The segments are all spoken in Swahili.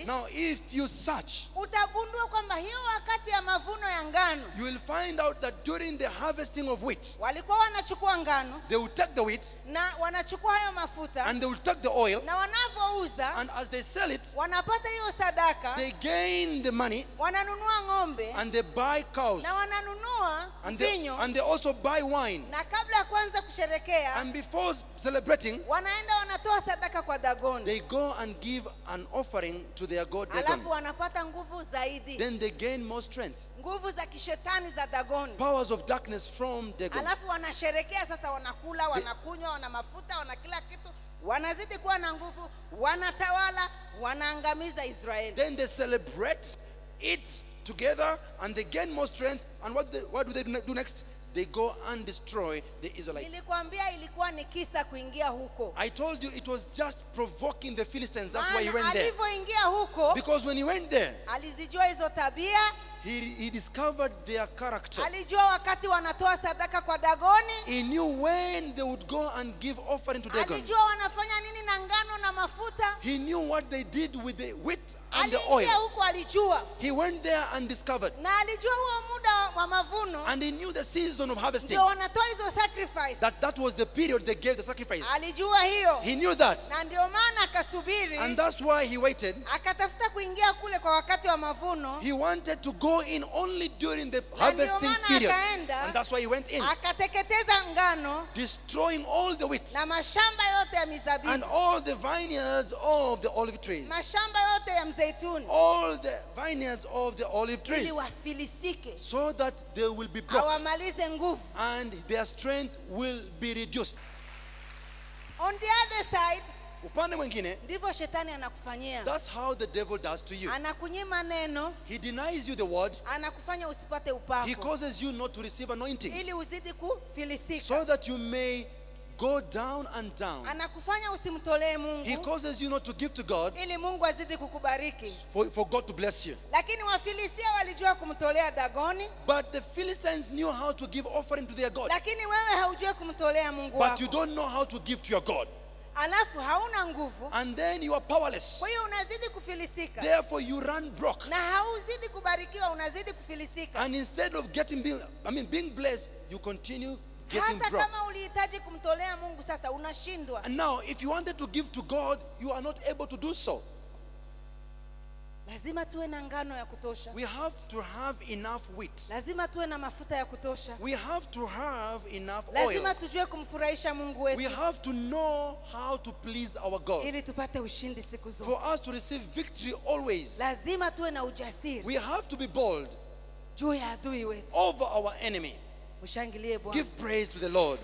vizuri Now, if you search, utagundua kwamba hiyo wakati ya mavuno ya ngano you will find out that during the harvesting of wheat, walikuwa wanachukua ngano they will take the wheat na wanachukua hayo mafuta and they will take the oil, na wanavyouza and as they sell it, wanapata hiyo sadaka they gain the money wananunua ng'ombe and they buy cows na wananunua and they, vinyo and they also buy wine. na kabla ya kuanza kusherekea And before celebrating, wanaenda wanatoa sadaka kwa dagoni they go and give an offering to their god Dagon. alafu wanapata nguvu zaidi Then they gain more strength, nguvu za kishetani za dagoni powers of darkness from Dagon. alafu wanasherekea sasa wanakula wanakunywa wana mafuta wana kila kitu wanazidi kuwa na nguvu wanatawala wanaangamiza israeli Then they celebrate, eat together, and they gain more strength. And what, they, what do they do ne- do next? They go and destroy the Israelites. nilikwambia ilikuwa ni kisa kuingia huko I told you it was just provoking the Philistines. That's why he Maana went there. alivyoingia huko Because when he went there, alizijua hizo tabia he, he discovered their character. alijua wakati wanatoa sadaka kwa dagoni He knew when they would go and give offering to Dagon. alijua wanafanya nini na ngano na mafuta He knew what they did with the wheat and the oil. aliingia huko alijua He went there and discovered. na alijua huo muda wa mavuno And he knew the season of harvesting. ndio wanatoa hizo sacrifice That that was the period they gave the sacrifice. alijua hiyo He knew that. na ndio maana akasubiri And that's why he waited. akatafuta kuingia kule kwa wakati wa mavuno He wanted to go in only during the ndio harvesting maana period. akaenda. And that's why he went in, akateketeza ngano destroying all the wheat na mashamba yote ya and mizabibu all the vineyards of the olive trees. mashamba yote ya mzeituni All the vineyards of the olive ili trees. wafilisike So that they will be broke awamalize nguvu and their strength will be reduced. on the other side Upande mwingine, ndivyo shetani anakufanyia that's how the devil does to you. anakunyima neno He denies you the word. anakufanya usipate He upako causes you not to receive anointing. ili uzidi kufilisika So that you may go down and down. anakufanya usimtolee He mungu causes you not to give to God ili mungu azidi kukubariki for, for God to bless you. lakini wafilistia walijua kumtolea dagoni But the Philistines knew how to give offering to their God. lakini wewe haujui kumtolea mungu But you wako don't know how to give to your God. alafu hauna nguvu And then you are powerless. kwa hiyo unazidi kufilisika Therefore you run broke. na hauzidi kubarikiwa unazidi kufilisika And instead of getting being, I mean being blessed, you continue getting hata broke. kama ulihitaji kumtolea mungu sasa unashindwa And now if you wanted to give to God, you are not able to do so. lazima tuwe na ngano ya kutosha We have to have enough wheat. lazima tuwe na mafuta ya kutosha We have to have enough lazima oil. tujue kumfurahisha mungu We wetu have to know how to please our God. ili tupate ushindi siku For zote us to receive victory always, lazima tuwe na ujasiri we have to be bold juu ya adui wetu over our enemy. ushangilie bwana Give praise to the Lord.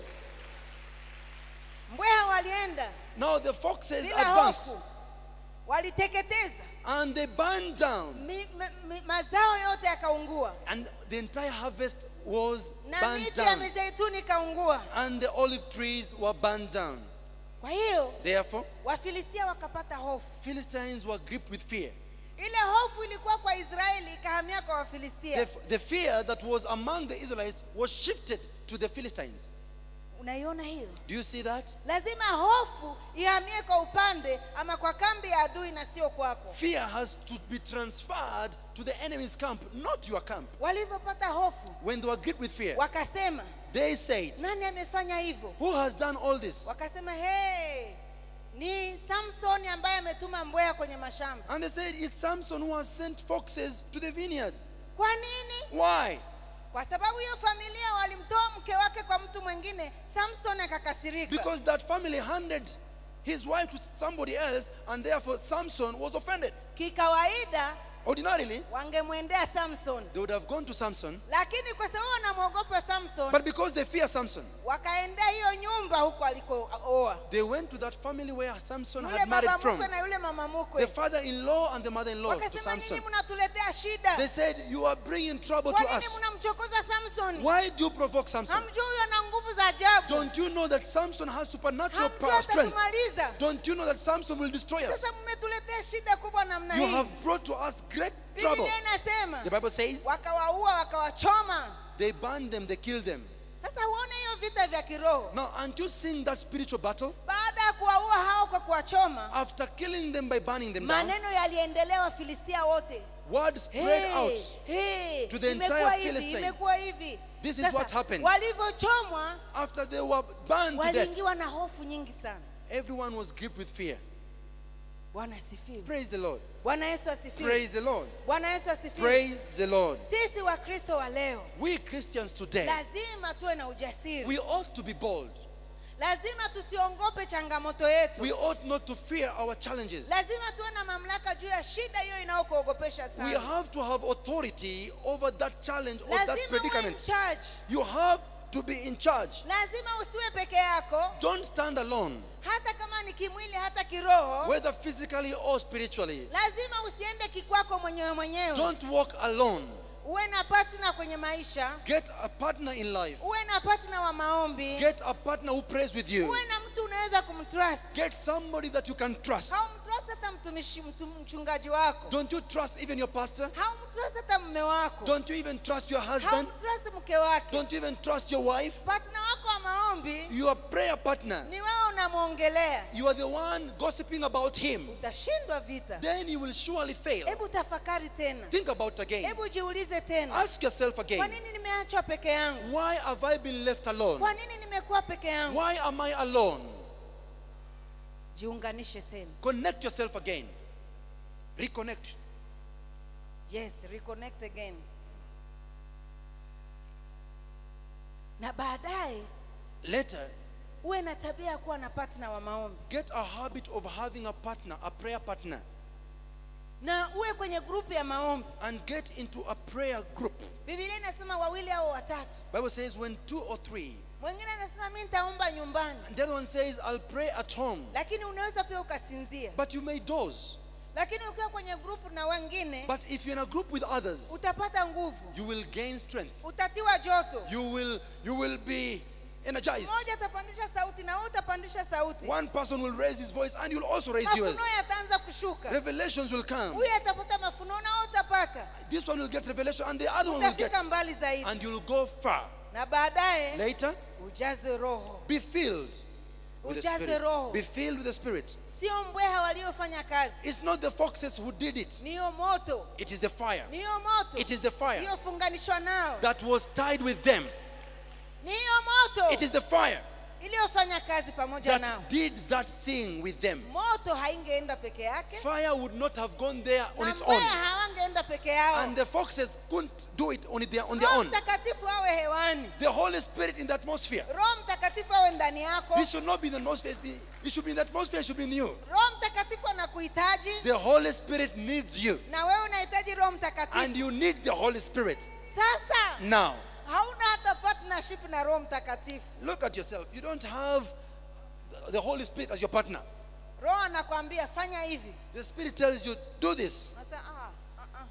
mbweha walienda Now the foxes bila advanced hofu waliteketeza and they burned down, mi, mi, mi, mazao yote yakaungua and the entire harvest was na burned miti ya down, mizeituni ikaungua and the olive trees were burned down. kwa hiyo Therefore, wafilistia wakapata hofu Philistines were gripped with fear. ile hofu ilikuwa kwa israeli ikahamia kwa wafilistia The, the fear that was among the Israelites was shifted to the Philistines. unaiona hiyo Do you see that? lazima hofu ihamie kwa upande ama kwa kambi ya adui na sio kwako Fear has to be transferred to the enemy's camp, not your camp. walivyopata hofu When they were gripped with fear, wakasema they said, nani amefanya hivyo Who has done all this? wakasema hey, ni samsoni ambaye ametuma mbweha kwenye mashamba And they said, It's Samson who has sent foxes to the vineyards. kwa nini Why? kwa sababu hiyo familia walimtoa mke wake kwa mtu mwingine samson akakasirika Because that family handed his wife to somebody else, and therefore Samson was offended. kikawaida Ordinarily, wangemwendea samson they would have gone to Samson, lakini kwa sababu wanamwogopa samson but because they fear Samson, wakaendea hiyo nyumba huko alikooa they went to that family where Samson yule had married baba from. mkwe na yule mama The mkwe father-in-law and the mother-in-law to wakasema nyinyi Samson. mnatuletea shida They said, You are bringing trouble kwa to nini us. mnamchokoza samson Why do you provoke Samson? hamjui huyo na nguvu za ajabu Don't you know that Samson has supernatural hamjui power, strength? atatumaliza Don't you know that Samson will destroy us? sasa mmetuletea shida kubwa namna You hii have brought to us great trouble. biblia inasema The Bible says wakawaua wakawachoma they burned them, they killed them. sasa uone hiyo vita vya kiroho Now, aren't you seeing that spiritual battle? baada ya kuwaua hao kwa kuwachoma After killing them by burning them down, maneno yaliendelea wafilistia wote word spread Hey, out. hey, to the imekuwa entire hivi, Philistine. imekuwa hivi This is Sasa, what happened. walivyochomwa After they were burned to death, waliingiwa na hofu nyingi sana everyone was gripped with fear. bwana asifiwe Praise the Lord. bwana yesu asifiwe Praise the Lord. bwana yesu asifiwe Praise the Lord. sisi wakristo wa leo We Christians today, lazima tuwe na ujasiri we ought to be bold. lazima tusiongope changamoto yetu We ought not to fear our challenges. lazima tuwe na mamlaka juu ya shida hiyo inayokuogopesha We sana have to have authority over that challenge or that lazima uwe in predicament. charge You have to be in charge. lazima usiwe peke yako Don't stand alone, hata kama ni kimwili hata kiroho whether physically or spiritually. lazima usiende kikwako mwenyewe mwenyewe Don't walk alone. uwe na partner kwenye maisha Get a partner in life. uwe na partner wa maombi Get a partner who prays with you. uwe na mtu unaweza kumtrust Get somebody that you can trust. haumtrust hata mtumishi mtu, mchungaji wako Don't you trust even your pastor? haumtrust hata mme wako Don't you even trust your husband? haumtrust mke wake Don't you even trust your wife? partner wako wa maombi Your prayer partner. ni wewe unamwongelea You are the one gossiping about him. utashindwa vita Then you will surely fail. hebu tafakari tena Think about again. hebu jiulize tena Ask yourself kwa again. nini nimeachwa peke yangu Why have I been left alone? kwa nini nimekuwa peke yangu Why am I alone? jiunganishe tena Connect yourself again. Reconnect. yes reconnect again na baadaye Later, uwe na tabia ya kuwa na partner wa maombi get a habit of having a partner, a prayer partner, na uwe kwenye grupu ya maombi and get into a prayer group. bibilia inasema wawili au watatu Bible says when two or three. mwingine anasema mi nitaomba nyumbani And the other one says, I'll pray at home. lakini unaweza pia ukasinzia But you may doze. lakini ukiwa kwenye grupu na wengine But if you're in a group with others, utapata nguvu you will gain strength. utatiwa joto You will you will be energized. mmoja atapandisha sauti na wewe utapandisha sauti One person will raise his voice and you'll also raise yours. mafunuo yataanza kushuka Revelations will come. huyu atapata mafunuo na wewe utapata This one will get revelation and the other one will get. utafika mbali zaidi And you'll go far. na baadaye Later, ujaze roho be filled with the Ujaze Spirit. roho. Be filled with the Spirit. sio mbweha waliofanya kazi It's not the foxes who did it. niyo moto It is the fire. niyo moto It is the fire iliyofunganishwa nao that was tied with them. niyo moto It is the fire iliyofanya kazi pamoja nao that did that thing with them. moto haingeenda peke yake Fire would not have gone there on na its own. mbweha hawangeenda peke yao And the foxes couldn't do it on their, on their roho own. mtakatifu awe hewani The Holy Spirit in the atmosphere. roho mtakatifu awe ndani yako It should not be in the atmosphere. be- It should be in the atmosphere. It should be in you. roho mtakatifu anakuhitaji The Holy Spirit needs you. na wewe unahitaji roho mtakatifu And you need the Holy Spirit. sasa Now, hauna hata partnership na roho mtakatifu look at yourself. You don't have the Holy Spirit as your partner. roho anakwambia fanya hivi The Spirit tells you, do this. Unasema, "Ah, ah, ah."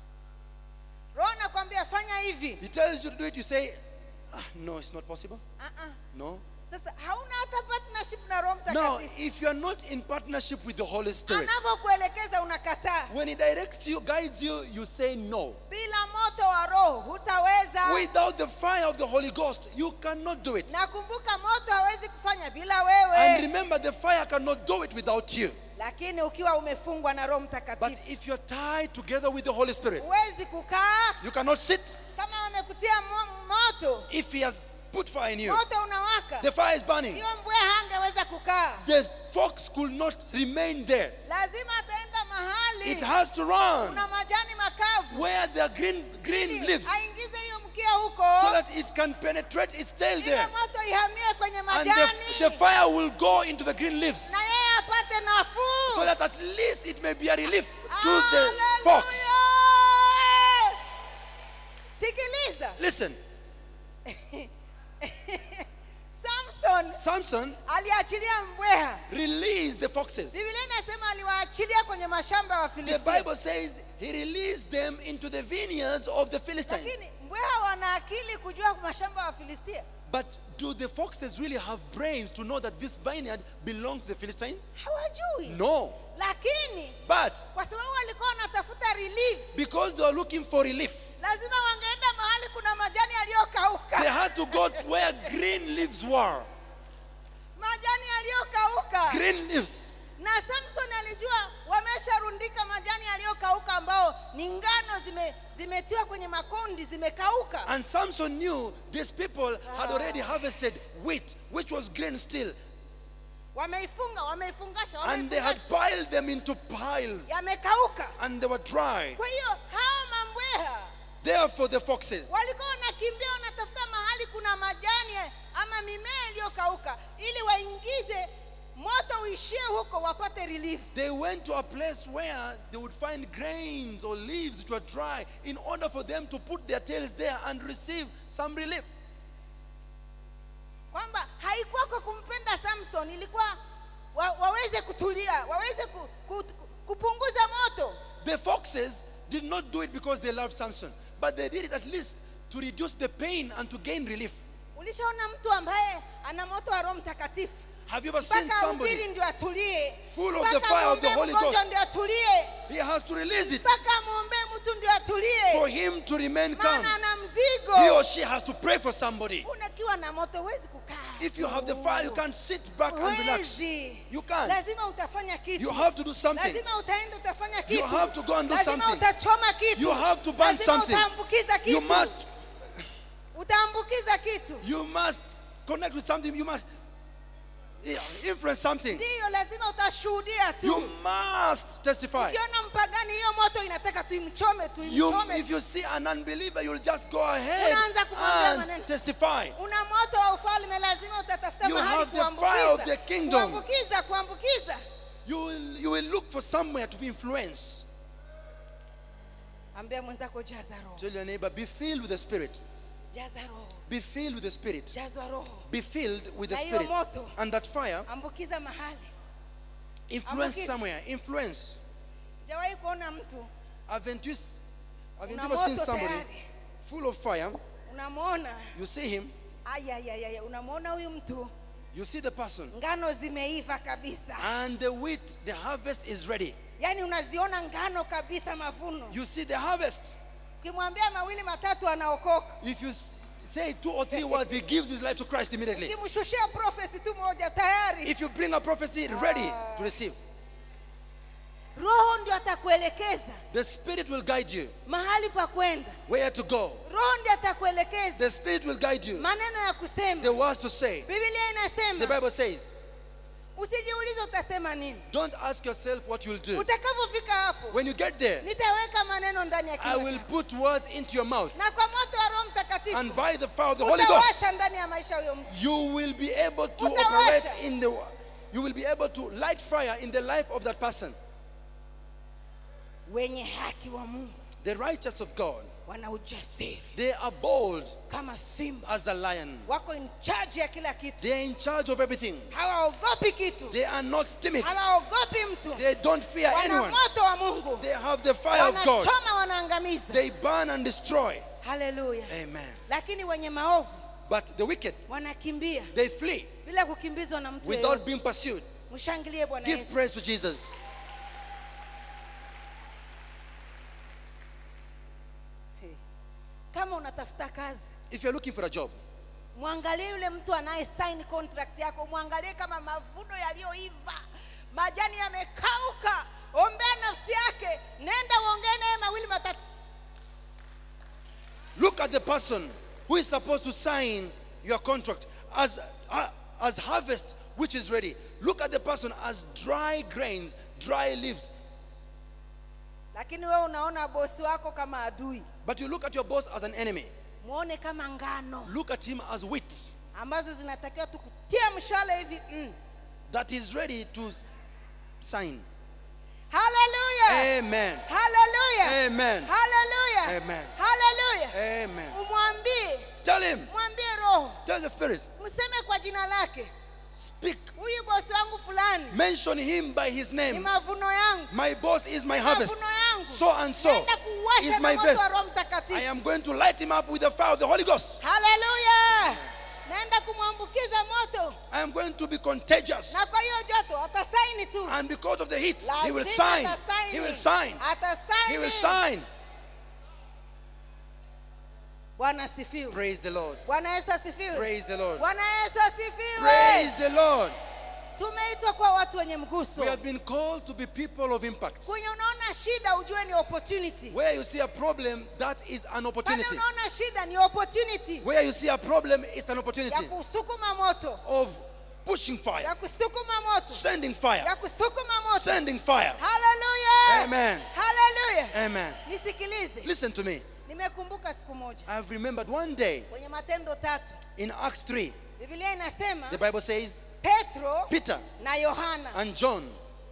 roho anakwambia fanya hivi He tells you to do it. You say, ah, no, it's not possible. Ah, ah. No. sasa hauna hata partnership na roho Now, mtakatifu if you are not in partnership with the Holy Spirit, anavyokuelekeza unakataa when He directs you, guides you, you say no. bila moto wa roho hutaweza Without the fire of the Holy Ghost, you cannot do it. nakumbuka moto hawezi kufanya bila And wewe remember, the fire cannot do it without you. lakini ukiwa umefungwa na roho But mtakatifu if you're tied together with the Holy Spirit, huwezi kukaa you cannot sit. kama wamekutia mo- moto If He has put fire in you, moto unawaka the fire is burning. hiyo mbweha hangeweza kukaa The fox could not remain there. lazima ataenda mahali It has to run kuna majani makavu where there are green, green ili leaves aingize hiyo mkia huko so that it can penetrate its tail ile there. moto ihamie kwenye And majani the, the fire will go into the green leaves na yeye apate nafuu so that at least it may be a relief to the Hallelujah! fox. sikiliza Listen, samson Samson aliachilia mbweha released the foxes. biblia inasema aliwaachilia kwenye mashamba ya The wafilisti Bible says he released them into the vineyards of the Philistines. lakini mbweha wana akili kujua mashamba ya wafilistia But do the foxes really have brains to know that this vineyard belongs to the Philistines? hawajui No. lakini But kwa sababu walikuwa wanatafuta relief because they are looking for relief, lazima wangeenda mahali kuna majani yaliyokauka They had to go to where green leaves were. majani yaliyokauka Green leaves. na samson alijua wamesharundika majani yaliyokauka ambao ni ngano zime, zimetiwa kwenye makundi zimekauka And Samson knew these people had already harvested wheat, which was green still. wameifunga wameifungasha And they had wameifungasha. piled them into piles. yamekauka And they were dry. kwa hiyo hawa mambweha Therefore, the foxes, walikuwa wanakimbia wanatafuta mahali kuna majani ama mimea iliyokauka ili waingize moto uishie huko wapate relief they went to a place where they would find grains or leaves which were dry in order for them to put their tails there and receive some relief. kwamba haikuwa kwa kumpenda samson ilikuwa wa, waweze kutulia waweze ku, ku, kupunguza moto The foxes did not do it because they loved Samson, but they did it at least to reduce the pain and to gain relief. ulishaona mtu ambaye ana moto wa roho mtakatifu Have you ever seen mpaka somebody ubiri ndio atulie full of the Mpaka fire of the amwombee Holy mgonjwa Ghost? ndio atulie He has to release it mpaka amwombee mtu ndio atulie for him to remain calm. maana ana mzigo He or she has to pray for somebody. unakiwa na moto huwezi kukaa If you have the fire, you can't sit back and relax. Huwezi. You can't. lazima utafanya kitu You have to do something. lazima utaenda utafanya kitu have to go and do lazima something. utachoma kitu You have to burn lazima something. utaambukiza kitu You must utaambukiza kitu you must connect with something. You must yeah, influence something. ndiyo lazima utashuhudia You tu must testify. ukiona mpagani hiyo moto inataka tuimchome You, tuimchome if you see an unbeliever, you'll just go ahead Unaanza kumwambia and maneno. testify. una moto wa ufalme lazima utatafuta You mahali have the fire of kuambukiza the kingdom. kuambukiza kuambukiza You will, you will look for somewhere to influence. ambia mwenzako jaza roho Tell your neighbor, be filled with the Spirit. jaza roho Be filled with the Spirit. jazwa roho Be filled with the Na hiyo Spirit. moto. And that fire, ambukiza mahali influence Ambukiza. somewhere. Influence. jawahi kuona mtu Haven't you, s- haven't you una ever seen moto somebody tayari full of fire? unamwona You see him, ayayaya unamwona huyu mtu you see the person, ngano zimeiva kabisa and the wheat, the harvest is ready. yaani unaziona ngano kabisa mavuno You see the harvest. ukimwambia mawili matatu anaokoka If you s- say two or three words, he gives his life to Christ immediately. ukimshushia profesi tu moja tayari If you bring a prophecy ready to receive, roho ndio atakuelekeza the Spirit will guide you mahali pa kwenda where to go. roho ndio atakuelekeza The Spirit will guide you. maneno ya kusema The words to say. biblia The inasema Bible says, usijiulize utasema nini don't ask yourself what you'll do. utakavyofika hapo When you get there, nitaweka maneno ndani ya I kinywa will chako. put words into your mouth. na kwa moto wa roho mtakatifu And by the fire of the Holy Ghost, utawasha ndani ya maisha ya huyo mtu you will be able to Utawasha. operate in the you will be able to light fire in the life of that person. wenye haki wa mungu The righteous of God, wana ujasiri they are bold kama simba as a lion. wako in charge ya kila kitu They are in charge of everything. hawaogopi kitu They are not timid. hawaogopi mtu They don't fear wana anyone. moto wa mungu They have the fire of God. wanachoma wanaangamiza They burn and destroy. haleluya Amen. lakini wenye maovu But the wicked, wanakimbia they flee bila kukimbizwa na mtu without yeyote. being pursued. mshangilie bwana Give yesu praise to Jesus. kama unatafuta kazi If you're looking for a job, mwangalie yule mtu anaye sign contract yako mwangalie kama mavuno yaliyoiva majani yamekauka ombea nafsi yake nenda uongee naye mawili matatu look at the person who is supposed to sign your contract as, uh, as harvest which is ready. Look at the person as dry grains, dry leaves. lakini wewe unaona bosi wako kama adui But you look at your boss as an enemy. mwone kama ngano Look at him as wheat ambazo zinatakiwa tukutia mshale hivi mm. that is ready to s- sign. haleluya Amen. haleluya Amen. haleluya Amen. haleluya Amen. umwambie Tell him. mwambie roho Tell the Spirit. mseme kwa jina lake Speak. huyu bosi wangu fulani Mention him by his ni name. mavuno yangu My boss is my harvest. mavuno yangu So and so Naenda kuwasha is na my moto vest. wa roho I mtakatifu am going to light him up with the fire of the Holy Ghost. haleluya naenda kumwambukiza moto I am going to be contagious. na kwa hiyo joto atasaini tu And because of the heat, he will Lazima sign. atasaini. He will sign. Atasaini. He will sign. bwana asifiwe Praise the Lord. bwana yesu asifiwe Praise the Lord. bwana yesu asifiwe Praise the Lord. tumeitwa kuwa watu wenye mguso We have been called to be people of impact. kwenye unaona shida ujue ni opportunity Where you see a problem, that is an pale opportunity. unaona shida ni opportunity Where you see a problem, it's an ya opportunity kusukuma moto of pushing fire, ya kusukuma moto sending fire, ya kusukuma moto sending fire. haleluya Amen. haleluya Amen. nisikilize Listen to me. nimekumbuka siku moja I've remembered one day kwenye matendo tatu in Acts 3, biblia inasema the Bible says petro Peter na yohana and John,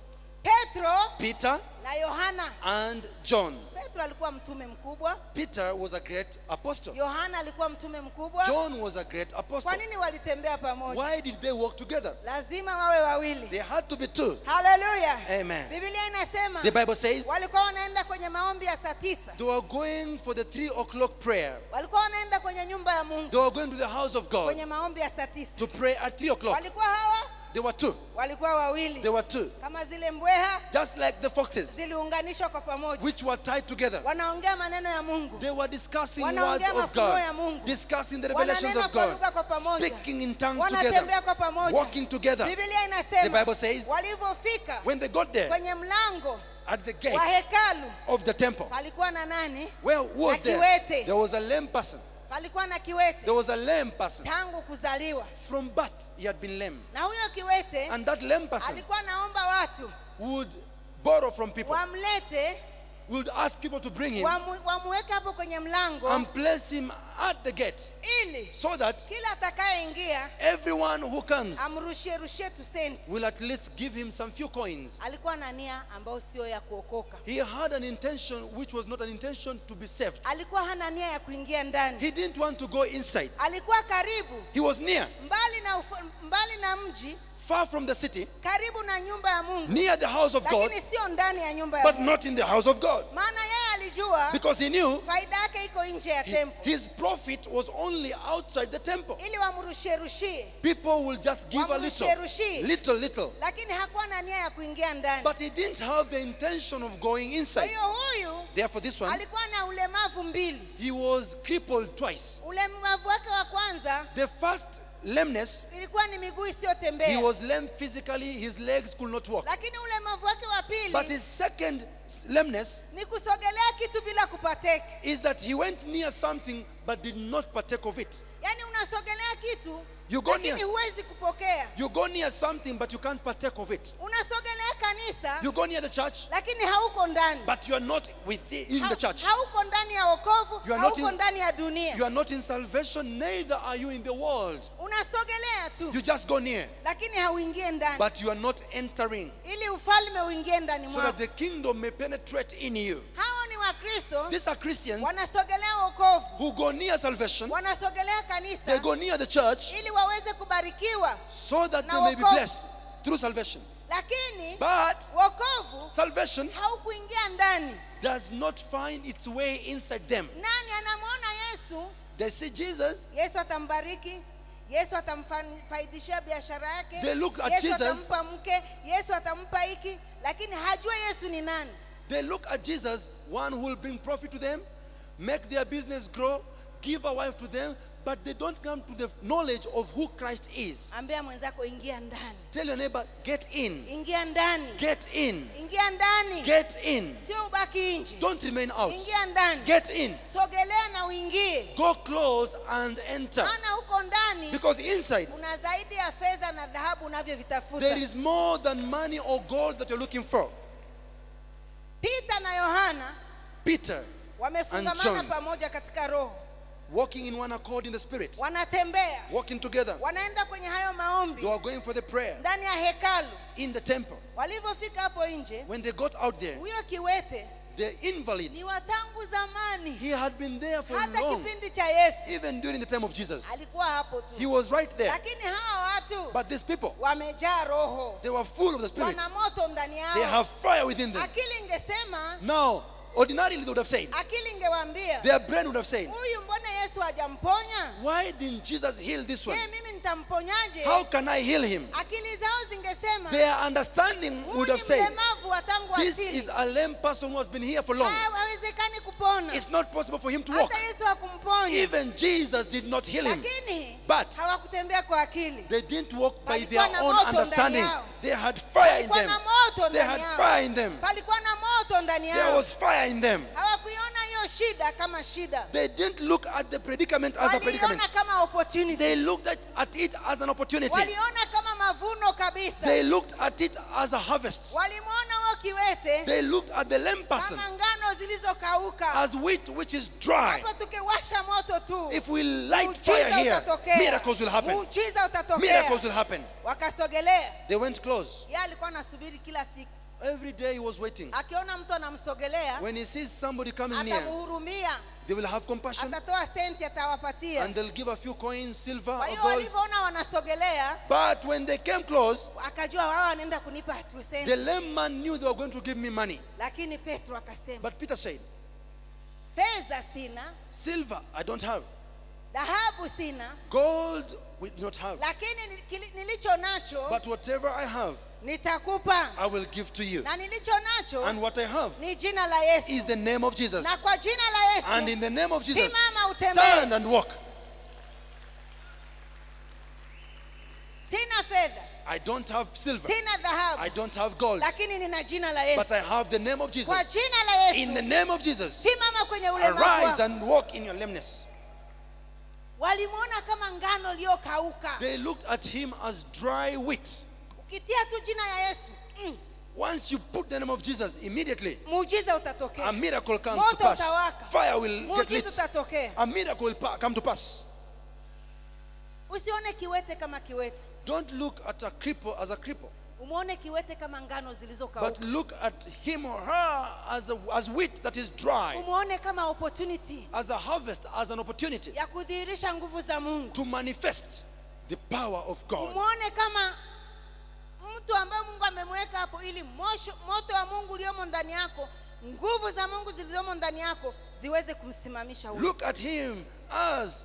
petro Peter na yohana and John. petro alikuwa mtume mkubwa Peter was a great apostle. yohana alikuwa mtume mkubwa John was a great apostle. kwa nini walitembea pamoja Why did they work together? lazima wawe wawili They had to be two. haleluya Amen. biblia inasema The Bible says walikuwa wanaenda kwenye maombi ya saa tisa they were going for the three o'clock prayer. walikuwa wanaenda kwenye nyumba ya mungu They were going to the house of God kwenye maombi ya saa tisa to pray at three o'clock. walikuwa hawa They were two. walikuwa They wawili were two. kama zile mbweha Just like the foxes, ziliunganishwa kwa pamoja which were tied together. wanaongea maneno ya mungu They were discussing words Wanaongea of mafunuo ya God, Mungu. discussing the revelations wananena of kwa God, lugha kwa pamoja speaking in tongues wanatembea together, kwa pamoja walking together. biblia The inasema Bible says walivyofika when they got there kwenye mlango at the wa gate hekalu of the temple, palikuwa na nani where who was Na there? kiwete. There was a lame person. palikuwa na kiwete There was a lame person. tangu kuzaliwa From birth, he had been lame. na huyo kiwete And that lame person alikuwa naomba watu would borrow from people, wamlete would ask people to bring him wamu, wamuweke hapo kwenye mlango and place him at the gate ili so that kila atakayeingia everyone who comes amrushie rushie tu senti will at least give him some few coins. alikuwa na nia ambayo sio ya kuokoka He had an intention which was not an intention to be saved. alikuwa hana nia ya kuingia ndani He didn't want to go inside. alikuwa karibu He was near, mbali na ufa, mbali na mji far from the city, karibu na nyumba ya mungu near the house of God, lakini sio ndani ya nyumba ya but mungu not in the house of God. maana yeye alijua Because he knew faida yake iko nje ya he- tempo his profit was only outside the temple. ili wamrushie rushie People will just give a little, Wamrushie-rushie. little, little. lakini hakuwa na nia ya kuingia ndani But he didn't have the intention of going kwa inside. hiyo huyu Therefore, this one, alikuwa na ulemavu mbili he was crippled twice. ulemavu wake wa kwanza The first lameness, ilikuwa ni miguu he isiyotembea was lame physically, his legs could not walk. lakini ulemavu wake wa But pili his second lameness ni kusogelea kitu bila kupateka is that he went near something but did not partake of it. yaani unasogelea kitu You go lakini near, huwezi kupokea you go near something but you can't partake of it. unasogelea kanisa You go near the church lakini hauko ndani but you are not within Ha- the church. hauko ndani ya wokovu You are not hauko in- ndani ya dunia You are not in salvation, neither are you in the world. unasogelea tu You just go near, lakini hauingie ndani but you are not entering ili ufalme uingie ndani so mwako that the kingdom may penetrate in you. hawa ni wakristo These are Christians wanasogelea wokovu who go near salvation, wanasogelea they kanisa go near the church ili waweze kubarikiwa so that Na they may be wokovu. blessed through salvation. lakini But wokovu salvation haukuingia ndani does not find its way inside them. nani anamwona yesu They see Jesus, yesu atambariki yesu atamfaidishia biashara yake They look at yesu Jesus. atampa mke yesu atampa hiki lakini hajua yesu ni nani they look at Jesus, one who will bring profit to them, make their business grow, give a wife to them, but they don't come to the knowledge of who Christ is. ambia mwenzako ingia ndani Tell your neighbor, get in, ingia ndani get in, ingia ndani get in. sio ubaki nje Don't remain out. ingia ndani Get in. sogelea na uingie Go close and enter. maana huko ndani Because inside, kuna zaidi ya fedha na dhahabu unavyovitafuta there is more than money or gold that you're looking for. Peter na Yohana Peter, wamefungamana John. pamoja katika roho, walking in one accord in the spirit, wanatembea, walking together. wanaenda kwenye hayo maombi They were going for the prayer ndani ya hekalu. in the temple. Walivyofika hapo nje, When they got out there, huyo kiwete the invalid, ni wa tangu zamani, he had been there for hata long, kipindi cha Yesu even during the time of Jesus. alikuwa hapo He tu, was right there. lakini hawa watu But these people, wamejaa roho, they were full of the spirit. wana moto ndani They yao. have fire within them. Akili ingesema, Now, ordinarily they would have said, akili ingewaambia their brain would have said, huyu, mbona Yesu hajamponya? why didn't Jesus heal this one? Je, mimi nitamponyaje How can I heal him? akili zao zingesema Their understanding huyu would ni have said, mlemavu wa tangu This asili is a lame person who has been here for long. Ha- hawezekani kupona It's not possible for him to walk. hata yesu hakumponya Even Jesus did not heal him. lakini But hawakutembea kwa akili they didn't walk by Palikuwa their na own moto understanding. ndani yao. They had fire in palikuwa them. na moto They ndani had yao fire in them. palikuwa na moto ndani There yao was fire in them. hawakuiona hiyo shida kama shida They didn't look at the predicament as a predicament. waliona kama opportunity They looked at, at it as an opportunity. waliona kama mavuno kabisa They looked at it as a harvest. walimwona huo kiwete They looked at the lame person kama ngano zilizokauka as wheat which is dry. hapa tukiwasha moto tu If we light muujiza fire here, utatokea. miracles will happen. muujiza utatokea Miracles will happen. wakasogelea They went close. yeye alikuwa anasubiri kila siku Every day he was waiting. akiona mtu anamsogelea When he sees somebody coming near, atamhurumia they will have compassion atatoa senti atawapatia and they'll give a few coins, silver kwa or hiyo gold. walivyoona wanasogelea But when they came close, akajua wao wanaenda kunipa tu the senti lame man knew they were going to give me money. lakini petro akasema But Peter said, fedha sina Silver I don't have, dhahabu sina gold we do not have. lakini ni- kili- nilicho nacho But whatever I have, nitakupa I will give to you. na nilicho nacho And what I have ni jina la yesu is the name of Jesus. na kwa jina la yesu And in the name of Jesus, simama utembee stand and walk. sina fedha I don't have silver, sina dhahabu I don't have gold, lakini nina jina la but yesu I have the name of kwa Jesus. jina la In the yesu name of Jesus, simama kwenye ulemavu arise wako. and walk in your lameness. walimwona kama ngano iliyokauka They looked at him as dry wheat. ukitia tu jina ya yesu mm, Once you put the name of Jesus, immediately muujiza a utatokea miracle comes Moto to pass. utawaka. Fire will get muujiza lit. utatokea A miracle will pa- come to pass. usione kiwete kama kiwete Don't look at a cripple as a cripple, umwone kiwete kama ngano but zilizokauka look at him or her as, a, as wheat that is dry, umwone kama opportunity as a harvest, as an opportunity ya kudhihirisha nguvu za mungu to manifest the power of God. umwone kama mtu ambaye mungu amemweka hapo ili mosho, moto wa mungu uliomo ndani yako nguvu za mungu zilizomo ndani yako ziweze kumsimamisha huyo Look at him as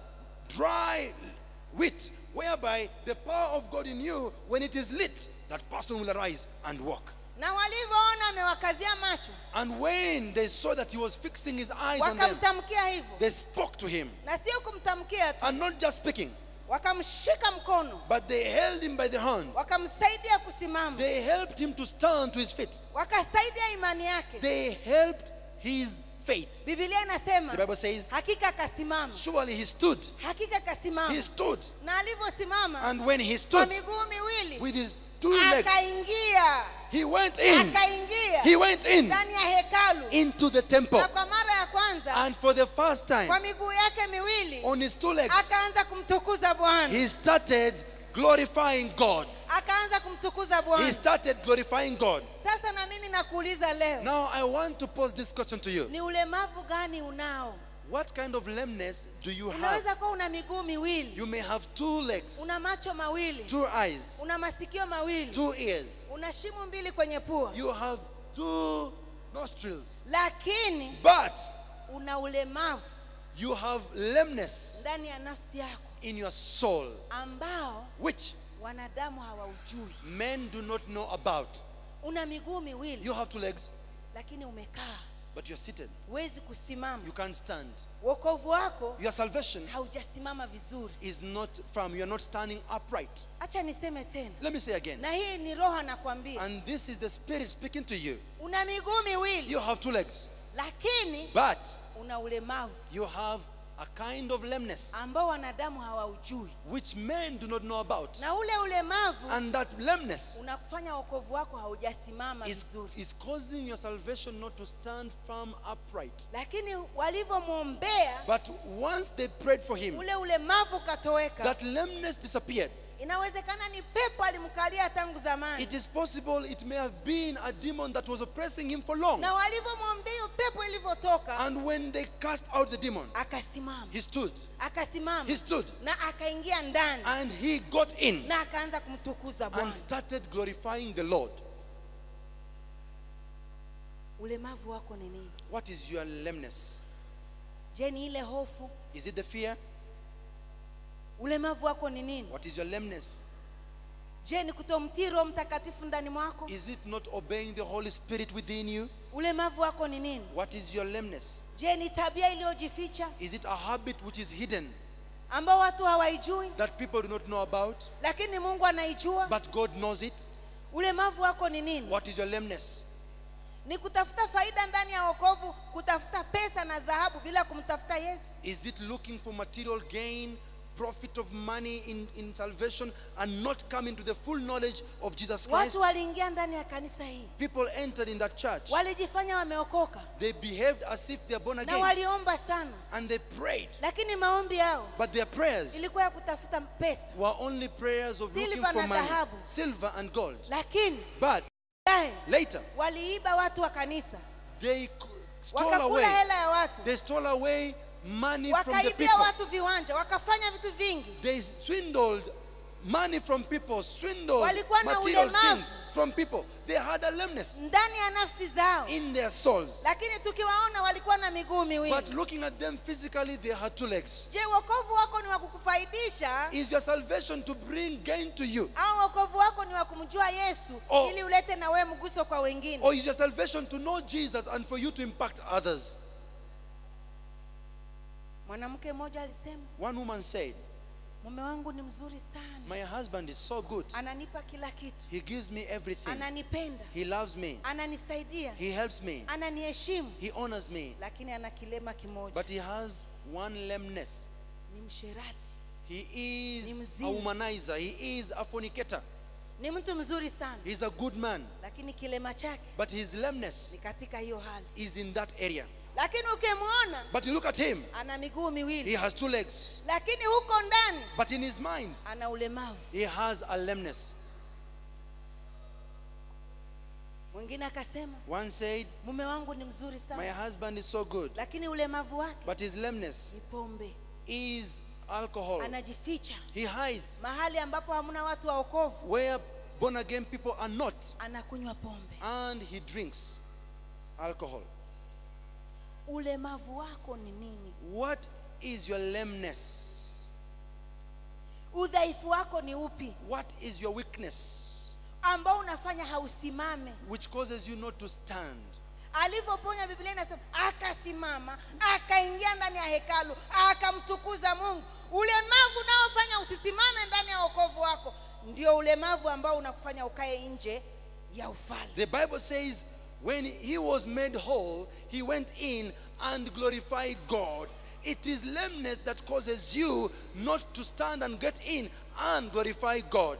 dry wheat, whereby the power of God in you, when it is lit, that person will arise and walk. na walivyoona amewakazia macho And when they saw that he was fixing his eyes on them, wakamtamkia hivyo they spoke to him. na sio kumtamkia tu And not just speaking, wakamshika mkono but they held him by the hand. wakamsaidia kusimama They helped him to stand to his feet. wakasaidia imani yake They helped his faith. bibilia inasema The Bible says, hakika akasimama surely he stood. hakika akasimama He stood. na alivyosimama And when he kwa stood miguu miwili with his two legs, akaingia he went in. akaingia He went in ndani ya hekalu into the temple. na kwa mara ya kwanza And for the first kwa time, miguu yake miwili on his two legs, akaanza kumtukuza bwana he started glorifying God. akaanza kumtukuza He bwana started glorifying God. sasa na mimi nakuuliza leo Now, I want to pose this question to you. ni ulemavu gani unao What kind of lameness do you have? unaweza kuwa una miguu miwili You may have two legs, una macho mawili two eyes, una masikio mawili two ears. una shimo mbili kwenye pua You have two nostrils. lakini But una ulemavu you have lameness ndani ya nafsi yako in your soul, ambao which wanadamu hawaujui men do not know about. una miguu miwili You have two legs, lakini umekaa but you're seated. huwezi kusimama You can't stand. wokovu wako Your salvation haujasimama vizuri is not firm. You're not standing upright. hacha niseme tena Let me say again. na hii ni roho anakwambia And this is the Spirit speaking to you. una miguu miwili You have two legs, lakini but una ulemavu you have a kind of lameness ambao wanadamu hawaujui which men do not know about. na ule ulemavu And that lameness unakufanya wokovu wako haujasimama is, vizuri is causing your salvation not to stand firm upright. lakini walivyomwombea But once they prayed for him, ule ulemavu ukatoweka that lameness disappeared. inawezekana ni pepo alimkalia tangu zamani It is possible it may have been a demon that was oppressing him for long. na walivyomwombea hiyo pepo ilivyotoka And when they cast out the demon, akasimama he stood. akasimama He stood. na akaingia ndani And he got in na akaanza kumtukuza and bwana started glorifying the Lord. ulemavu wako ni nini What is your lameness? je ni ile hofu Is it the fear? ulemavu wako ni nini What is your lameness? je ni kutomtii roho mtakatifu ndani mwako Is it not obeying the Holy Spirit within you? ulemavu wako ni nini What is your lameness? je ni tabia iliyojificha Is it a habit which is hidden ambao watu hawaijui that people do not know about, lakini mungu anaijua but God knows it? ulemavu wako ni nini What is your lameness? ni kutafuta faida ndani ya wokovu kutafuta pesa na dhahabu bila kumtafuta yesu Is it looking for material gain, profit of money in, in salvation, and not coming to the full knowledge of Jesus Christ? watu waliingia ndani ya kanisa hii People entered in that church. walijifanya wameokoka They behaved as if they're born na again waliomba sana and they prayed. lakini maombi yao But their prayers ilikuwa ya kutafuta pesa were only prayers of looking Silver for na money, dhahabu. silver and gold. lakini But baadaye later, waliiba watu wa kanisa they c- stole wakakula away. hela ya watu They stole away money from the wakaibia people. watu viwanja wakafanya vitu vingi They swindled money from people, swindled Walikuwa na material ulemavu. things from people. They had a lameness ndani ya nafsi zao in their souls. lakini tukiwaona walikuwa na miguu But miwili looking at them physically, they had two legs. je wokovu wako ni wa kukufaidisha Is your salvation to bring gain to you? au wokovu wako ni wa kumjua yesu Oh. ili ulete na wewe mguso kwa wengine Or is your salvation to know Jesus and for you to impact others? mwanamke mmoja alisema One woman said, mume wangu ni mzuri sana My husband is so good. ananipa kila kitu He gives me everything. ananipenda He loves me. ananisaidia He helps me. ananiheshimu He honors me. lakini ana kilema kimoja But he has one lameness. ni msherati He Ni is a mzinzi. womanizer. He is a fornicator. ni mtu mzuri sana He's a good man. lakini kilema chake But his lameness ni katika hiyo hali is in that area. lakini ukimwona But you look at him, ana miguu he miwili has two legs. lakini huko ndani But in his mind, ana ulemavu he has a lameness. mwingine akasema One said, mume wangu ni mzuri My sana husband is so good. lakini ulemavu wake But his lameness ni pombe is alcohol. anajificha He hides mahali ambapo hamna watu wa okovu where born again people are not. anakunywa pombe And he drinks alcohol. ulemavu wako ni nini What is your lameness? udhaifu wako ni upi What is your weakness ambao unafanya hausimame which causes you not to stand? alivyoponya biblia inasema akasimama akaingia ndani ya hekalu akamtukuza mungu ulemavu unaofanya usisimame ndani ya wokovu wako ndio ulemavu ambao unakufanya ukae nje ya ufalme The Bible says when he was made whole, he went in and glorified God. It is lameness that causes you not to stand and get in and glorify God.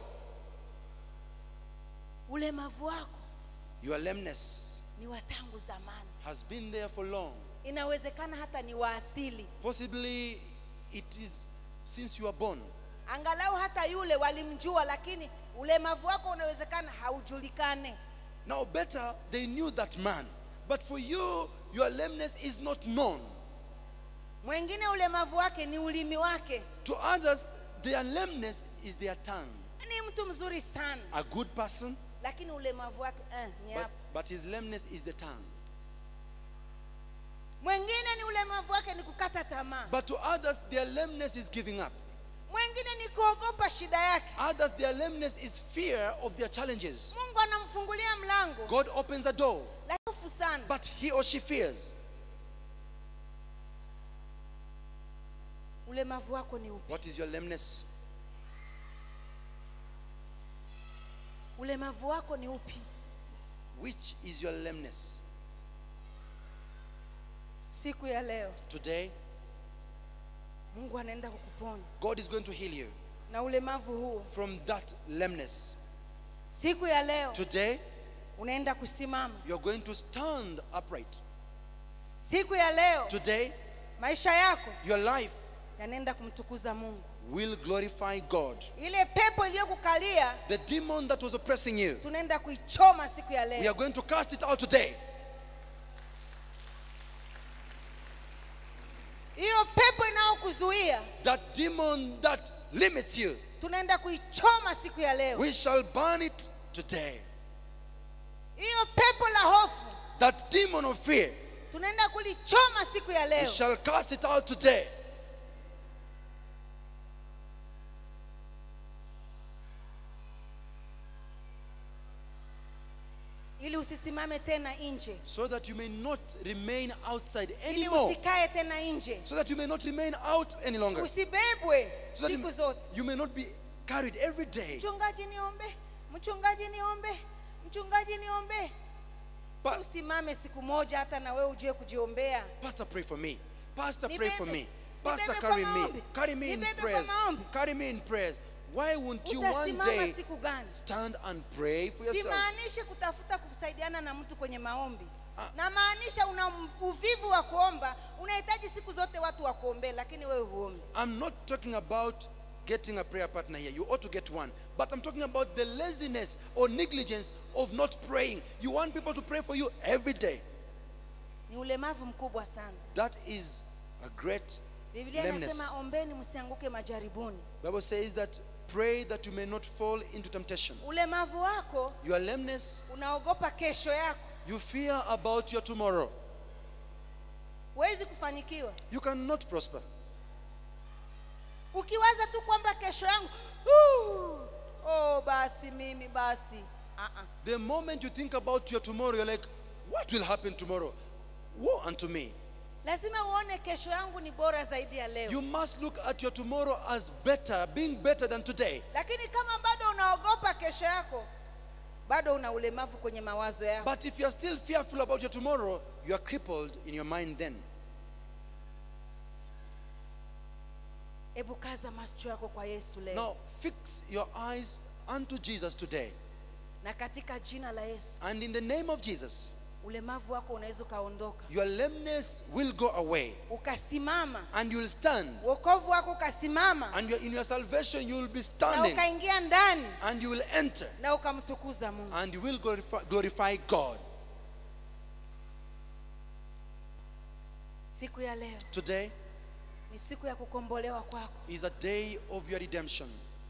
ulemavu wako Your lameness ni wa tangu zamani has been there for long. inawezekana hata ni wa asili Possibly it is since you are born. angalau hata yule walimjua lakini ulemavu wako unawezekana haujulikane Now, better they knew that man. But for you, your lameness is not known. mwingine ulemavu wake ni ulimi wake To others, their lameness is their tongue. ni mtu mzuri sana A good person, lakini ulemavu wake eh, ni but, hapa but his lameness is the tongue. mwingine ni ulemavu wake ni kukata tamaa But to others, their lameness is giving up. mwingine ni kuogopa shida yake Others, their lameness is fear of their challenges. mungu anamfungulia mlango God opens a door, lafu sana but he or she fears. ulemavu wako ni upi What is your lameness? ulemavu wako ni upi Which is your lameness? siku ya leo Today, mungu anaenda kukuponya God is going to heal you na ulemavu huo from that lameness. siku ya leo Today, unaenda kusimama you're going to stand upright. siku ya leo Today, maisha yako your life yanaenda kumtukuza mungu will glorify God. ile pepo iliyokukalia The demon that was oppressing you, tunaenda kuichoma siku ya we leo are going to cast it out today. hiyo pepo inayokuzuia That demon that limits you, tunaenda kuichoma siku ya leo we shall burn it today. hiyo pepo la hofu That demon of fear, tunaenda kulichoma siku ya we leo shall cast it out today. ili usisimame tena nje so that you may not remain outside ili anymore. usikae tena nje So that you may not remain out any longer. usibebwe So that siku you, zote you may not be carried every day. mchungaji niombe mchungaji niombe mchungaji niombe Pa- si usimame siku moja hata na wewe ujue kujiombea Pastor, pray for me. Pastor, pray for Nibebe. me. Pastor, Nibebe carry kwa me. maombi. Carry me in Nibebe kwa prayers. maombi. Carry me in prayers. Why won't you one utasimama day siku gani stand and pray for yourself? simaanishi kutafuta kusaidiana na mtu kwenye maombi Ah. na maanisha una uvivu wa kuomba unahitaji siku zote watu wa kuombea lakini wewe huombi I'm not talking about getting a prayer partner here. You ought to get one. But I'm talking about the laziness or negligence of not praying. You want people to pray for you every day. ni ulemavu mkubwa sana That is a great biblia lameness. inasema ombeni msianguke majaribuni Bible says that pray that you may not fall into temptation. ulemavu wako Your lameness, unaogopa kesho yako you fear about your tomorrow. huwezi kufanikiwa You cannot prosper. ukiwaza tu kwamba kesho yangu "Huu, oh basi mimi basi uh-uh. The moment you think about your tomorrow, you're like, what will happen tomorrow? Woe unto me. lazima uone kesho yangu ni bora zaidi ya leo You must look at your tomorrow as better, being better than today. lakini kama bado unaogopa kesho yako bado una ulemavu kwenye mawazo yako But if you're still fearful about your tomorrow, you are crippled in your mind then. hebu kaza macho yako kwa yesu leo Now, fix your eyes unto Jesus today. na katika jina la yesu And in the name of Jesus, ulemavu wako unaweza ukaondoka your lameness will go away. ukasimama And you'll stand. wokovu wako ukasimama And you're- in your salvation, you will be na standing. ukaingia ndani And you will enter. na ukamtukuza mungu And you will glorify, glorify God. siku ya leo Today ni siku ya kukombolewa kwako is a day of your redemption.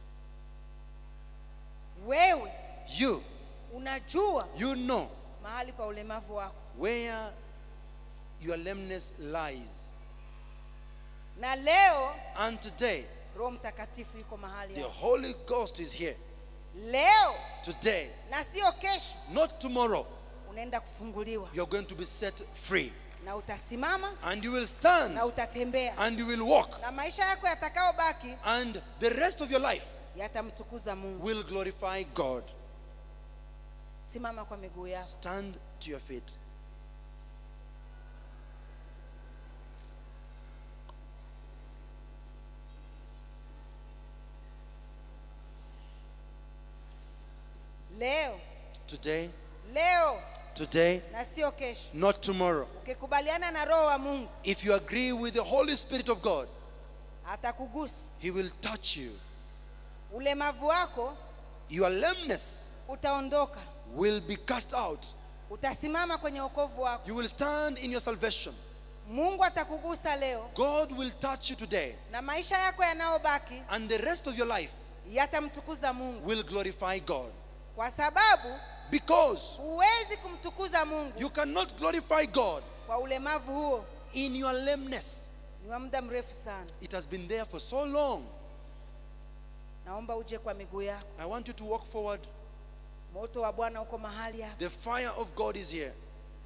wewe You, unajua you know mahali pa ulemavu wako where your lameness lies. na leo And today, roho mtakatifu yuko mahali the hapo Holy Ghost is here. leo Today, na sio kesho not tomorrow, unaenda kufunguliwa you're going to be set free. na utasimama And you will stand na utatembea and you will walk. na maisha yako yatakayobaki And the rest of your life yatamtukuza mungu will glorify God. simama kwa miguu yako Stand to your feet. leo Today, leo today, na sio kesho not tomorrow. ukikubaliana na roho wa mungu If you agree with the Holy Spirit of God, atakugusa He will touch you. ulemavu wako Your lameness utaondoka will be cast out. utasimama kwenye wokovu wako You will stand in your salvation. mungu atakugusa leo God will touch you today. na maisha yako yanayobaki And the rest of your life yatamtukuza mungu will glorify God. kwa sababu Because huwezi kumtukuza mungu you cannot glorify God kwa ulemavu huo in your lameness. ni wa muda mrefu sana It has been there for so long. naomba uje kwa miguu yako I want you to walk forward. moto wa bwana uko mahali hapa The fire of God is here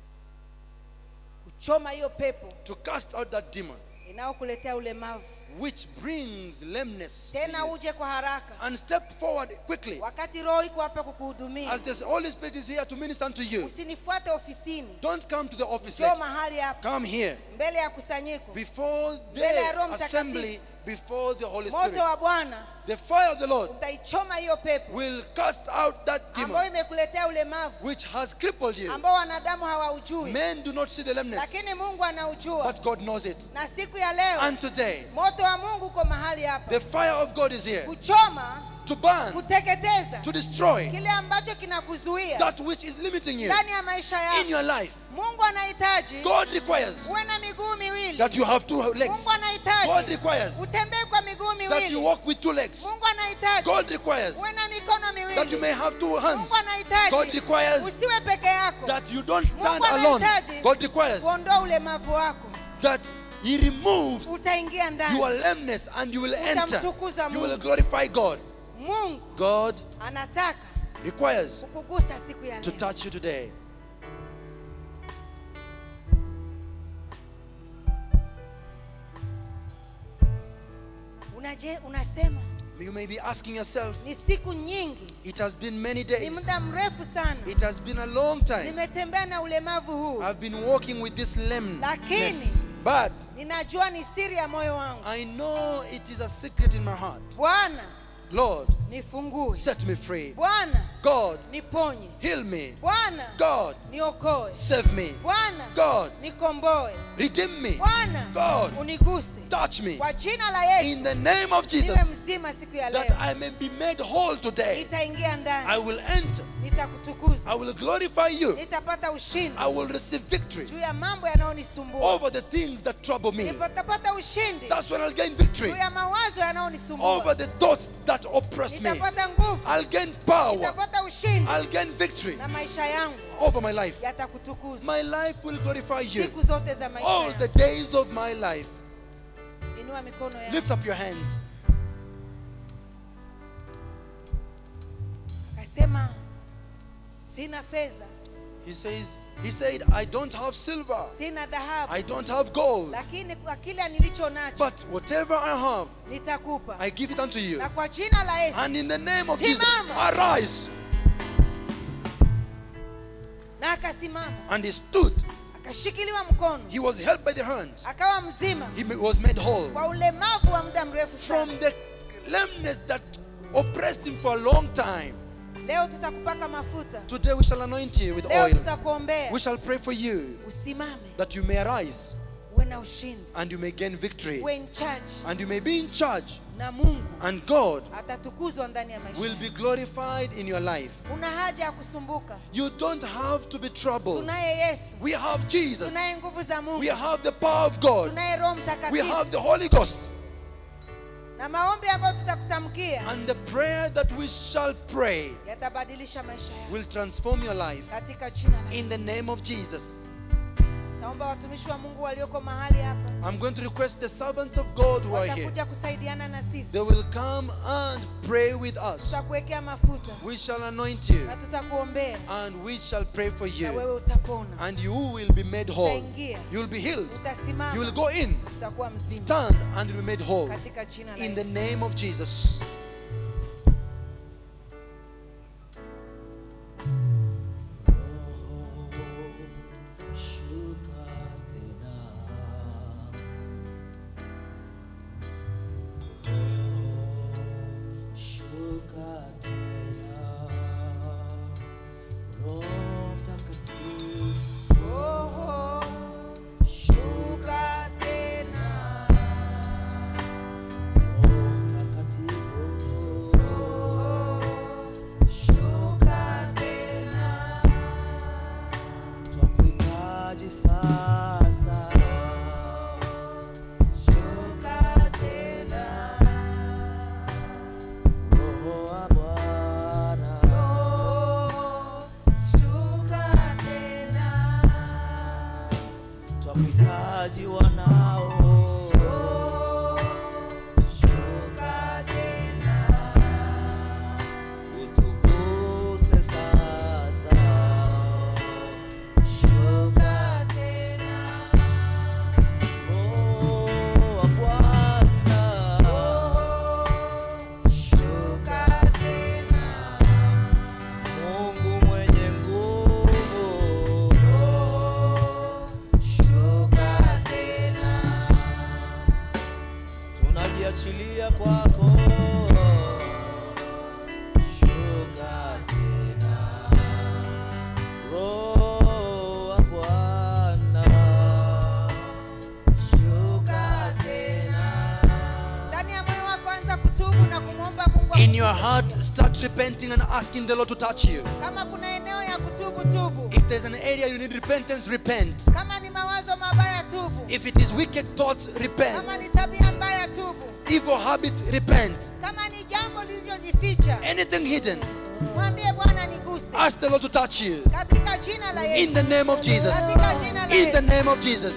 kuchoma hiyo pepo to cast out that demon inayokuletea ulemavu which brings lameness. to tena you. uje kwa haraka And step forward quickly wakati roho iko hapa kukuhudumia as the Holy Spirit is here to minister unto you. usinifuate ofisini Don't come to the office njoo later. mahali hapa Come here mbele ya kusanyiko before Mbele ya Roho the Mtakatifu. assembly, before the Holy moto Spirit. wa bwana The fire of the Lord utaichoma hiyo pepo will cast out that ambayo demon imekuletea ulemavu which has crippled you. ambao wanadamu hawaujui Men do not see the lameness, lakini mungu anaujua but God knows it. na siku ya leo And today, moto wa mungu uko mahali hapa the fire of God is here kuchoma to burn, kuteketeza to destroy kile ambacho kinakuzuia that which is limiting you ndani ya maisha in yako your life. mungu anahitaji God requires uwe na miguu miwili that you have two legs. mungu God anahitaji requires utembee kwa miguu that you miwili walk with two legs. mungu anahitaji God requires uwe na mikono that you miwili may have two hands. mungu anahitaji God requires usiwe peke yako that you don't stand Mungu alone. anahitaji God requires kuondoa ulemavu wako that He removes utaingia ndani your lameness and you will enter. Utamtukuza You will Mungu. glorify God. mungu God anataka requires kukugusa siku ya to leo touch you today. unaje unasema You may be asking yourself, ni siku nyingi it has been many ni days, muda mrefu sana it has been a long time. nimetembea na ulemavu huu I've been walking with this lameness, Lakini- but ninajua ni siri ya moyo wangu I know it is a secret in my heart. bwana Lord, nifungue set me free. bwana God, niponye heal me. bwana God, niokoe save me. bwana God, nikomboe redeem me. bwana God, uniguse touch me. kwa jina la In yesu the name of niwe Jesus, mzima siku ya that leo I may be made whole today. nitaingia I ndani will enter. nitakutukuza I will glorify you. nitapata ushindi I will receive victory juu ya mambo yanayonisumbua over the things that trouble me. nitapata ushindi That's when I'll gain victory juu ya mawazo over yanayonisumbua the thoughts that oppress me. nitapata nguvu I'll gain power. nitapata ushindi I'll gain victory na maisha yangu over my life. yatakutukuza My life will glorify you siku zote za maisha all the yangu days of my life. inua mikono yako Lift up your hands. akasema sina fedha He says, He said, I don't have silver, sina dhahabu I don't have gold, lakini kwa kile nilicho nacho but whatever I have, nitakupa I give it unto you. na kwa jina la yesu And in the name of Jesus, Simama. arise. na akasimama And he stood. akashikiliwa mkono He was held by the hand. akawa mzima He was made whole kwa ulemavu wa muda mrefu sana from the lameness that oppressed him for a long time. leo tutakupaka mafuta Today we shall anoint you with leo oil. tutakuombea We shall pray for you usimame that you may arise uwe na ushindi and you may gain victory uwe in charge and you may be in charge na mungu and God atatukuzwa ndani ya maisha will yako. be glorified in your life. una haja ya kusumbuka You don't have to be troubled. tunaye yesu We have Jesus. tunaye nguvu za mungu We have the power of God. tunaye roho We mtakatifu have the Holy Ghost. na maombi ambayo tutakutamkia And the prayer that we shall pray yatabadilisha maisha yako will transform your life katika jina la in the Yesu. name of Jesus. naomba watumishi wa mungu walioko mahali hapa I'm going to request the servants of God who are here. watakuja kusaidiana na sisi They will come and pray with us. tutakuwekea mafuta We shall anoint you na tutakuombea and we shall pray for na you. wewe utapona And you will be made whole. utaingia You will be healed. You utasimama will go in, utakuwa mzima stand, and be made whole. katika jina la In the Yesu. name of Jesus. Shuka tena. Roho, shuka tena. Roho Mtakatifu, Roho, shuka tena Roho Mtakatifu, shuka tena twakuhitaji sasa. shuka tena Roho wa Bwana, Roho, shuka tena twakuhitaji wanao. shuka tena Utukuse sasa. shuka tena Roho wa Bwana, shuka tena Mungu mwenye nguvu, shuka tena tunajiachilia kwako. Shuka tena, Roho wa Bwana, shuka tena ndani ya moyo wako anza kutubu na kumwomba mungu In your akusaidie. heart, start repenting and asking the Lord to touch you. kama kuna eneo ya kutubu tubu If there's an area you need repentance, repent. kama ni mawazo mabaya tubu If it is wicked thoughts, repent. kama ni tabia mbaya tubu Evil habits, repent. kama ni jambo lililojificha Anything hidden, mwambie bwana niguse ask the Lord to touch you. katika jina la In yesu the name of Jesus. katika jina la In the yesu name of Jesus.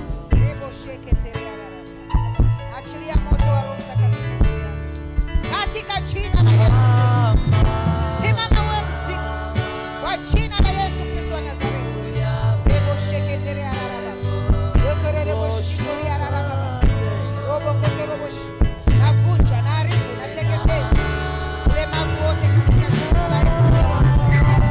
Rebo sheke tere arara. achilia moto wa roho mtakatifu juu yako. katika jina la Yesu. Simama uwe mzima kwa jina la Yesu Kristo wa Nazareti. Rebo sheketere araraba. Wekere rebo shikori araraba. Robo koto robo shi. Navunja, naharibu, nateketeza ulemavu wote katika jina la Yesu Kristo wa Nazareti.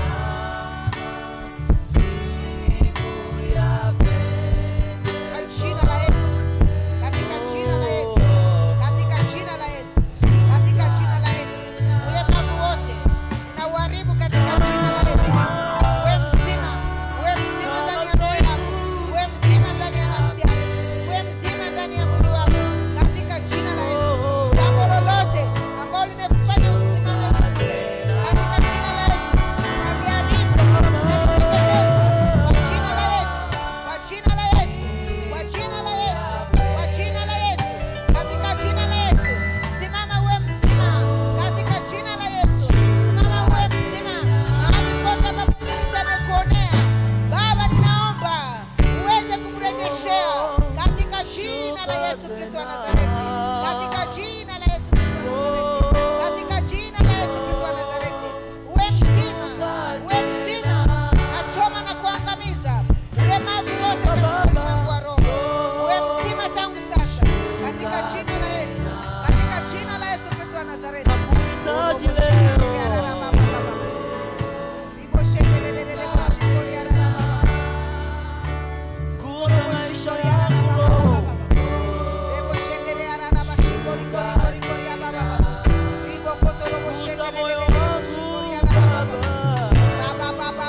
Kwa jina la Yesu. Katika jina la Yesu. Katika jina la Yesu. Katika jina la Yesu. Ulemavu wote na uharibu katika jina la Yesu. Uwe mzima. Uwe mzima ndani ya roho yako. Uwe mzima ndani ya nafsi yako. Uwe mzima ndani ya mwili wako. Katika jina la Yesu. Jambo lolote ambalo limekufanya usisimame vizuri. Katika jina la Yesu. Naliharibu. Naliteketeza. Kwa jina la Yesu. Kwa jina la Yesu. Kwa jina la Yesu. Kwa jina la Yesu. Katika jina la Yesu. Simama uwe mzima. Katika jina la Yesu. Simama uwe mzima. Mahali pote ambapo ibilisi amekuonea. Baba ninaomba uweze kumrejeshea katika jina la Yesu Kristo wa Nazareti. Katika jina la Yesu Kristo wa Nazareti. Katika jina la Yesu Kristo wa Nazareti. Uwe mzima. Uwe mzima. Nachoma na kuangamiza ulemavu wote katika ulimwengu wa roho. Uwe mzima tangu sasa katika jina la Yesu. Katika jina la Yesu Kristo wa Nazareti. Nakuhitaji leo. Gusa maisha yangu Gusa moyo wangu Baba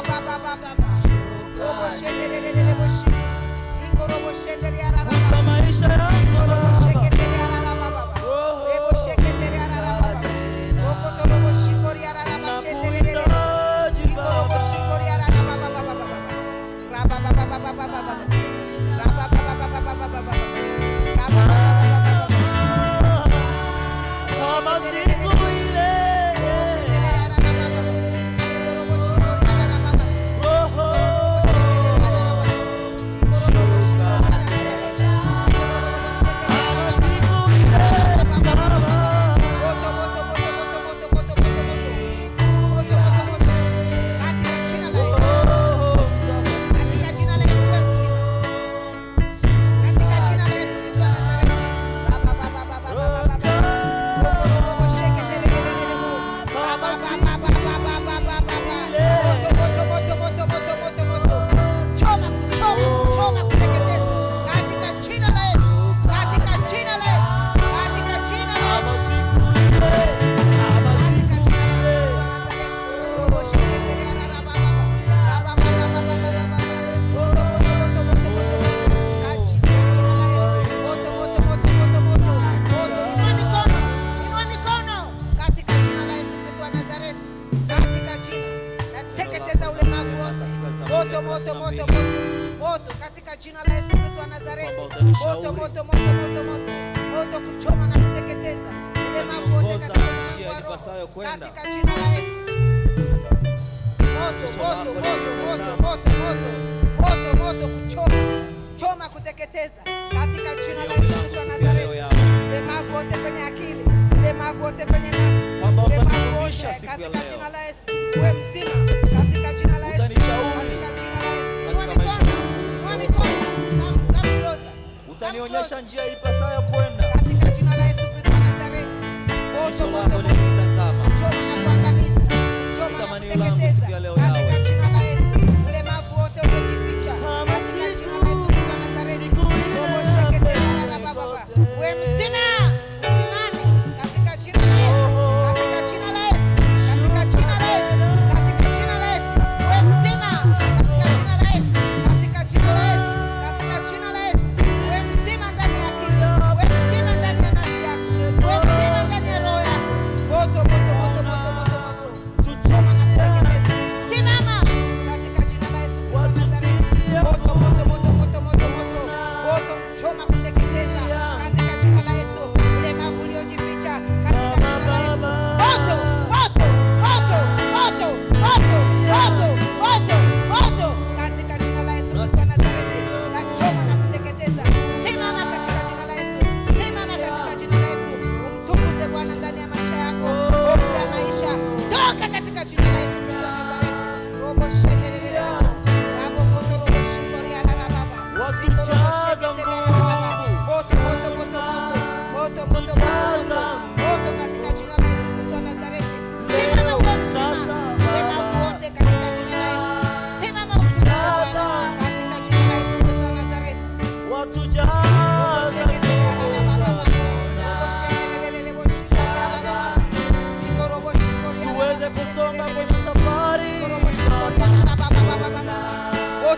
Gusa maisha yangu Baba Nakuhitaji Baba Kama siku ile Roho Kama siku ile Baba Oh, Katika jina la Yesu wewe mzima. Katika jina la Yesu Kristo wa Nazareti. Baba, baba, baba, baba, baba. Robo, robo, robo, sheke, tere, tere, tere, bo. Baba, baba, baba, baba, baba, baba. Moto, moto, moto, moto, moto, moto, moto. Kuchoma, kuchoma, kuchoma, kuteketeza. Katika jina la Yesu. Katika jina la Yesu. Katika jina la Yesu. Kama siku ile Kama Katika siku jina la ile Yesu wa Nazareti. Robo, sheke, tere, ara, baba, baba. Baba, baba, baba, baba, baba. Moto, moto, moto, moto, moto, moto. Katika jina la Yesu. Moto, moto, moto, moto, moto. Moto. Inua mikono. Inua mikono. Katika jina la Yesu Kristo wa Nazareti. Katika jina. Nateketeza ulemavu wote. Moto, moto, moto, moto. Moto katika jina la Yesu Kristo wa Nazareti. Baba, utanishauri. Moto, moto, moto, moto, moto. Moto kuchoma na kuteketeza. Ulemavu wote Utaniongoza katika njia ulimwengu wa inipasayo roho. kwenda. Katika jina la Yesu. Moto, Jicho moto, lako moto, moto, linitazama. moto, moto. Moto, moto kuchoma. Kuchoma kuteketeza. Katika jina la Yesu Kristo wa Nazareti. Ulemavu wote kwenye akili. Ulemavu wote kwenye nafsi. Kwamba Ulemavu utanirudisha wote siku ya katika leo. jina la Yesu. Uwe mzima katika jina la Yesu. Utanishauri Katika jina la Yesu. Inua katika maisha mikono. yangu Inua ya mikono. Come, come closer. Utanionyesha njia ilipasayo kwenda Katika jina la Yesu Kristo wa Nazareti. Moto, Jicho moto, lako moto. likinitazama Choma na kuangamiza. Choma na Tamanio langu kuteketeza. siku ya leo Katika yawe. jina la Yesu. Ulemavu wote uliojificha. Kama Katika siku- jina la Yesu Kristo wa Nazareti. siku ile Robo ya shekete ya rara baba baba. Pentekoste. Uwe mzima. Usimame. Katika jina la Yesu. Katika jina la Yesu. Katika jina la Yesu. Katika jina la Yesu. Uwe mzima. Katika jina la Yesu. Katika jina la Yesu. Katika jina la Yesu. Uwe mzima ndani ya akili. Uwe mzima ndani ya nafsi yako. Uwe mzima ndani ya roho yako. Moto, moto, moto, moto, moto, moto. Choma na kuteketeza.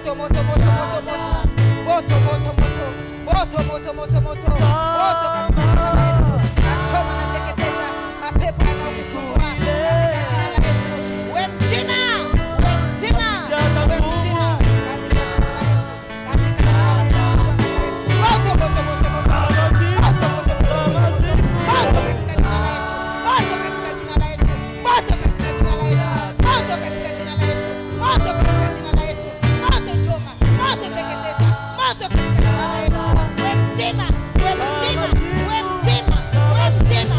moto moto moto moto moto moto moto moto moto moto moto moto moto katika jina la Yesu nachoma nateketeza mapepo yanayokusumbua katika jina la Yesu we mzima we mzima Jaza we nguvu. mzima katika jina la Yesu katika jina la Yesu moto moto moto moto Kama siku, kama siku. moto katika jina la Yesu moto katika jina la Yesu moto katika jina la Yesu moto katika jina la Yesu moto katika jina la Yesu moto choma moto teketeza moto katika jina la Yesu we mzima we mzima we mzima we mzima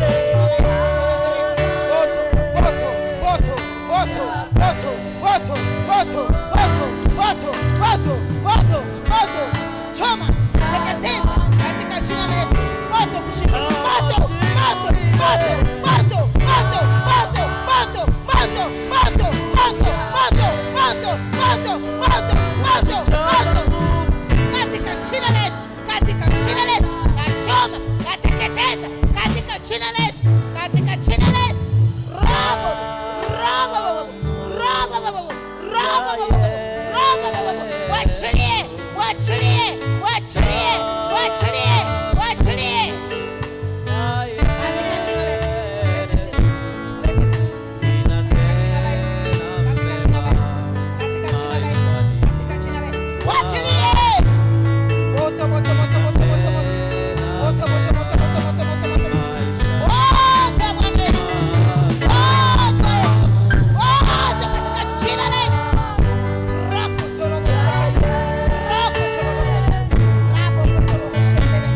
moto moto moto moto moto moto moto moto moto moto moto choma teketeza katika jina la Yesu moto kushika moto moto moto moto moto moto moto moto moto moto moto moto moto moto moto moto katika jina la Yesu katika jina la Yesu nachoma nateketeza katika jina la Yesu katika jina la Yesu robo robo robo robo robo robo wachilie wachilie wachilie wachilie wachilie katika jina la Yesu katika jina la Yesu katika jina la Yesu katika jina la Yesu katika jina la Yesu wachilie moto moto moto moto moto moto moto moto moto moto moto moto moto moto wote Bwana Yesu wote wote katika jina la Yesu rako torobo shekete rako torobo shekete rako torobo shekete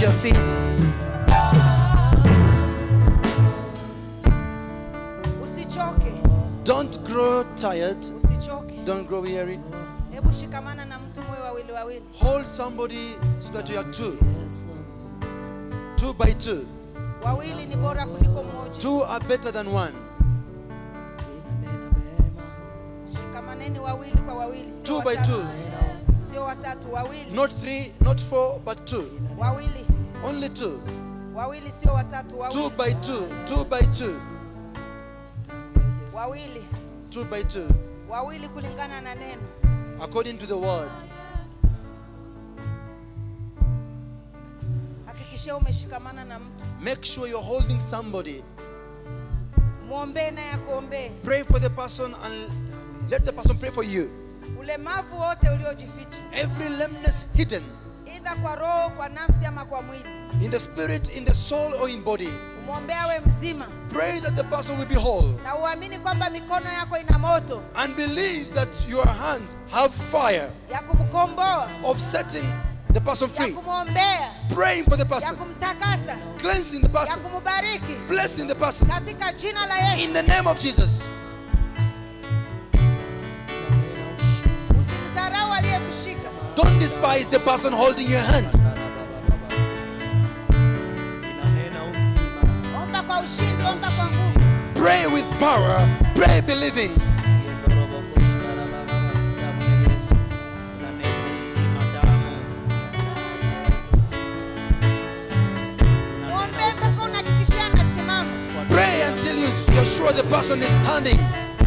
their feet. usichoke Don't grow tired. usichoke Don't grow weary. hebu shikamana na mtu mwe wawili wawili Hold somebody so that you are two. Two by two. wawili ni bora kuliko mmoja Two are better than one. shikamaneni wawili kwa wawili sio Two by watatu. two. sio watatu wawili Not three, not four, but two. wawili Only two. wawili sio watatu Two wawili by two. Two by two. wawili Two by two. wawili kulingana na neno According to the word. hakikishia umeshikamana na mtu Make sure you're holding somebody. mwombee naye akuombee Pray for the person and let the person pray for you. ulemavu wote uliojificha Every lameness hidden idha kwa roho kwa nafsi ama kwa mwili in the spirit, in the soul, or in body. umwombee awe mzima Pray that the person will be whole na uamini kwamba mikono yako ina moto and believe that your hands have fire ya kumkomboa of setting the person ya free. kumwombea Praying for the ya person, kumtakasa cleansing the ya person, kumubariki blessing the person. katika jina la Yesu. In the name of Jesus. Usimdharau aliyekushika, Don't despise the person holding your hand. omba kwa ushindi, omba kwa nguvu. Pray with power. Pray believing. Muombe mpaka unahakikishia anasimama. Pray until you, you're sure the person is standing.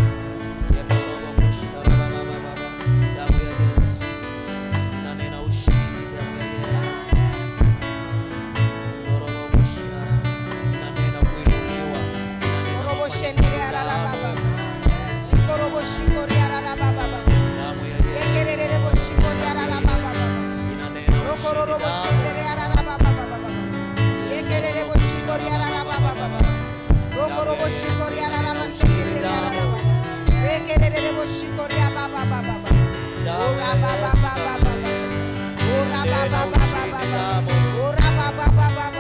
Korobo shendere arara baba. Sikorobo shikori arara baba baba. Yekerere bo shikori arara baba baba. Rokororo bo shendere arara baba baba baba. Yekerere bo shikori arara baba baba. Rokoro bo shikori arara ba sheketere arara baba. Yekerere bo shikori arara baba baba. Ora baba baba baba. Ora baba baba baba. Ora baba baba